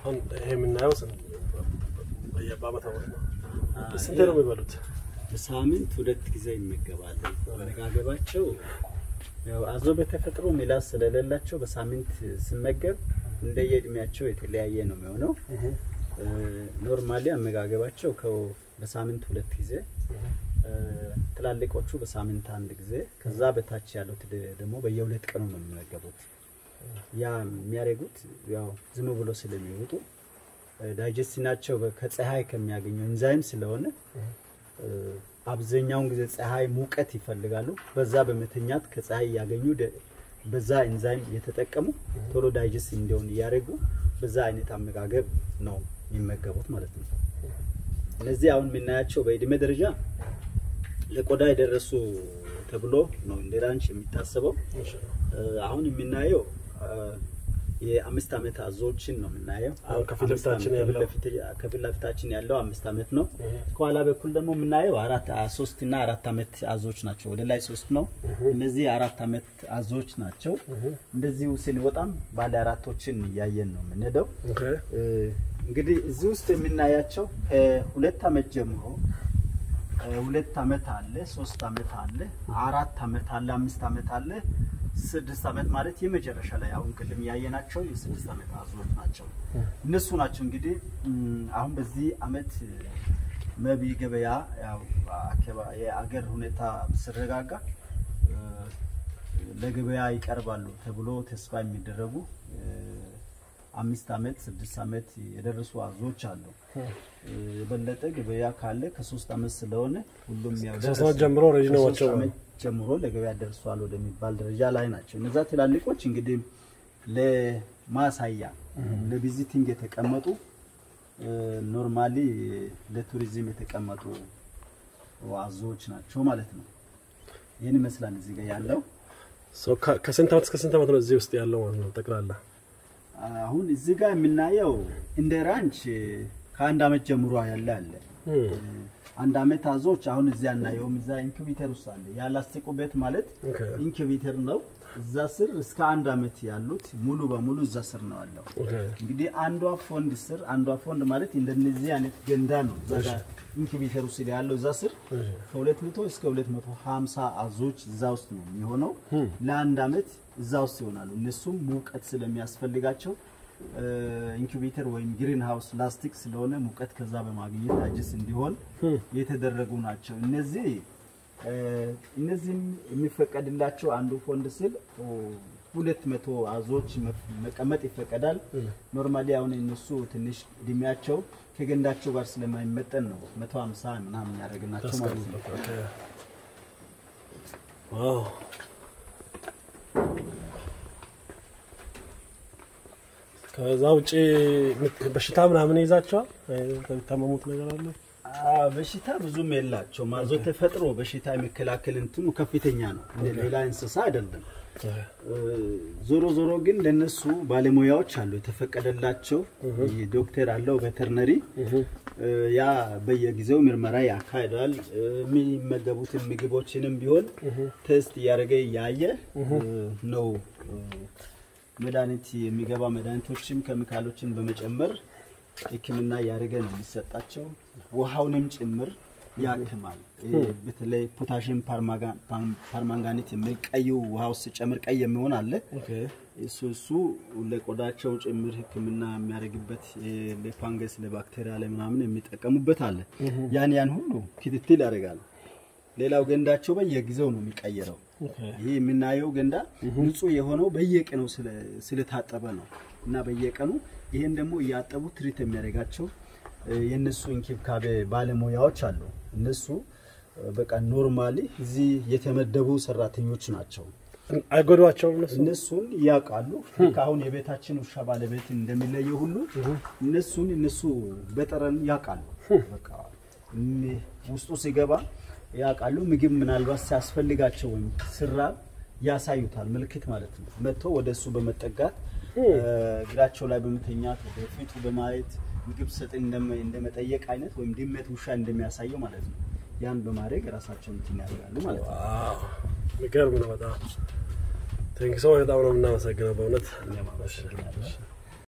አሁን ይሄ የምናየው ስን- በየ- በአመት አመት ነው። ስንቴ ነው የሚበሉት? በሳምንት ሁለት ጊዜ ይመገባሉ። አመጋገባቸው ያው አዞ በተፈጥሮ ምላስ ስለሌላቸው በሳምንት ስመገብ እንደየእድሜያቸው የተለያየ ነው የሚሆነው። ኖርማሊ አመጋገባቸው ከ- በሳምንት ሁለት ጊዜ እ፣ ትላልቆቹ በሳምንት አንድ ጊዜ፣ ከዛ በታች ያሉት ደ- ደግሞ በየሁለት ቀኑ ነው የሚመገቡት። ያ የሚያደርጉት ያው ዝም ብሎ ስለሚወጡ ዳይጀስቲናቸው ከፀሐይ ከሚያገኘው ኢንዛይም ስለሆነ እ፣ አብዛኛውን ጊዜ ፀሐይ ሙቀት ይፈልጋሉ። በዛ በመተኛት ከፀሐይ እያገኙ ደ- በዛ ኢንዛይም እየተጠቀሙ ቶሎ ዳይጀስት እንዲሆን እያደረጉ በዛ አይነት አመጋገብ ነው የሚመገቡት ማለት ነው። እነዚህ አሁን የምናያቸው በእድሜ ደረጃ ለቆዳ የደረሱ ተብሎ ነው እንደ ራንች የሚታሰበው። እ፣ አሁን የምናየው እ፣ የአምስት ዓመት አዞዎችን ነው የምናየው። አሁን ከፊት አምስት ለፊታችን ዓመት- ያለው? ከፊት ለፊት- ከፊት ለፊታችን ያለው አምስት ዓመት ነው። ከኋላ በኩል ደግሞ የምናየው አራት አ- ሶስት እና አራት ዓመት አዞዎች ናቸው። ወደ ላይ ሶስት ነው። እነዚህ አራት ዓመት አዞዎች ናቸው። እንደዚሁ ስንወጣም ባለ አራቶችን እያየን ነው የምንሄደው። ኦኬ። እ፣ እንግዲህ እዚህ ውስጥ የምናያቸው ከሁለት ዓመት ጀምሮ እ፣ ሁለት ዓመት አለ፣ ሶስት ዓመት አለ፣ አራት ዓመት አለ፣ አምስት ዓመት አለ፣ ስድስት ዓመት ማለት የመጨረሻ ላይ አሁን ቅድም ያየናቸው የስድስት ዓመት አዞዎች ናቸው። እነሱ ናቸው እንግዲህ እም፣ አሁን በዚህ ዓመት መቢ ገበያ ያው አካባ- የአገር ሁኔታ ሲረጋጋ እ፣ ለገበያ ይቀርባሉ ተብሎ ተስፋ የሚደረጉ እ፣ አምስት ዓመት ስድስት ዓመት የደረሱ አዞዎች አሉ። እ፣ የበለጠ ገበያ ካለ ከሶስት ዓመት ስለሆነ ሁሉም ያው ከሶስት ደረሱ። ዓመት ጀምሮ ረጅ ነው ከሶስት ናቸው። ዓመት ጀምሮ ለገበያ ደርሷል ወደሚባል ደረጃ ላይ ናቸው። እነዛ ትላልቆች እንግዲህ ለማሳያ ለቪዚቲንግ የተቀመጡ ኖርማሊ ለቱሪዝም የተቀመጡ አዞዎች ናቸው ማለት ነው። ይህን ይመስላል እዚህ ጋር ያለው። ሶ ከ- ከስንት ዓመት እስከ ስንት ዓመት ነው እዚህ ውስጥ ያለው ማለት ነው ጠቅላላ? አሁን እዚህ ጋር የምናየው እንደ ራንች ከአንድ ዓመት ጀምሮ ያለ አለ። እም፣ አንድ ዓመት አዞዎች አሁን እዚህ አናየውም። እዛ ኢንኩቤተር ውስጥ አለ። ያላስቲቁ ቤት ማለት ኦኬ። ኢንኩቤተር ነው። እዛ ስር እስከ አንድ ዓመት ያሉት ሙሉ በሙሉ እዛ ስር ነው ያለው። ኦኬ። እንግዲህ አንዷ ፎንድ ስር አንዷ ፎንድ ማለት እንደነዚህ አይነት ገንዳ ነው። እዛ ጋር ኢንኩቤተር ውስጥ ያለው እዛ ስር ከ200 እስከ 250 አዞዎች እዛ ውስጥ ነው የሚሆነው። ለአንድ ዓመት እዛ ውስጥ ይሆናሉ። እነሱም ሙቀት ስለሚያስፈልጋቸው ኢንኩቤተር ወይም ግሪን ሃውስ ላስቲክ ስለሆነ ሙቀት ከዛ በማግኘት አጅስ እንዲሆን የተደረጉ ናቸው። እነዚህ እ፣ እነዚህም የሚፈቀድላቸው አንዱ ፎንድ ስል ኦ፣ ሁለት መቶ አዞዎች መ- መቀመጥ ይፈቀዳል። ኖርማሊ አሁን እነሱ ትንሽ እድሜያቸው ከገንዳቸው ጋር ስለማይመጠን ነው መቶ ሀምሳ ምናምን ያደረግናቸው ማለት ነው። ኦኬ። ዋው ከዛ ውጪ ምት- በሽታ ምናምን ይዛቸዋል? የሚታመሙት ነገር አለ? አዎ፣ በሽታ ብዙም የላቸው ማዞ ተፈጥሮ በሽታ የመከላከል እንትኑ ከፍተኛ ነው። እንደ ሌላ እንስሳ አይደለም። እ፣ ዞሮ ዞሮ ግን ለነሱ ባለሙያዎች አሉ የተፈቀደላቸው ዶክተር አለው ቬተርነሪ እ፣ ያ በየጊዜው ምርመራ ያካሂዳል። እ፣ የሚመገቡትን ምግቦችንም ቢሆን ቴስት እያደረገ እያየ እ፣ ነው እ፣ መድኃኒት የሚገባ መድኃኒቶችም ኬሚካሎችን በመጨመር ሕክምና እያደረገ ነው የሚሰጣቸው። ውሃውንም ጭምር ያክማል። ይሄ በተለይ ፖታሽም ፓርማንጋኔት የሚል ቀዩ ውሃ ውስጥ ጨምር ቀይ የሚሆን አለ። ኦኬ። እሱ እሱ ለቆዳቸው ጭምር ሕክምና የሚያደርግበት እ፣ ለፋንገስ ለባክቴሪያ ለምናምን የሚጠቀሙበት አለ። ያን ያን ሁሉ ክትትል ያደርጋል። ሌላው ገንዳቸው በየጊዜው ነው የሚቀየረው። ኦኬ። ይህ የምናየው ገንዳ ንጹህ የሆነው በየቀኑ ስለ- ስለታጠበ ነው እና በየቀኑ ይህን ደግሞ እያጠቡ ትሪት የሚያደርጋቸው እ፣ የእነሱ እንክብካቤ ባለሙያዎች አሉ። እነሱ እ፣ በቃ ኖርማሊ እዚህ የተመደቡ ሰራተኞች ናቸው። አይጎዷቸውም እነሱ? እነሱን ያውቃሉ። ልክ አሁን የቤታችን ውሻ ባለቤት እንደሚለየው ሁሉ እነሱን እነሱ በጠረን ያውቃሉ። በቃ እም- ውስጡ ሲገባ ያውቃሉ። ምግብ ምናልባት ሲያስፈልጋቸው ወይም ስራብ ያሳዩታል፣ ምልክት ማለት ነው። መጥቶ ወደ እሱ በመጠጋት እ፣ እግራቸው ላይ በመተኛት ወደ ፊቱ በማየት ምግብ ሰጥ እንደመጠየቅ አይነት ወይም ድመት ውሻ እንደሚያሳየው ማለት ነው። ያን በማድረግ ራሳቸውን እንትን ያደርጋሉ ማለት ነው። ዋው የሚገርም ነው በጣም ቴንክ ሰው በጣም ነው የምናመሰግነው በእውነት እኛም አመሰግናለሁ።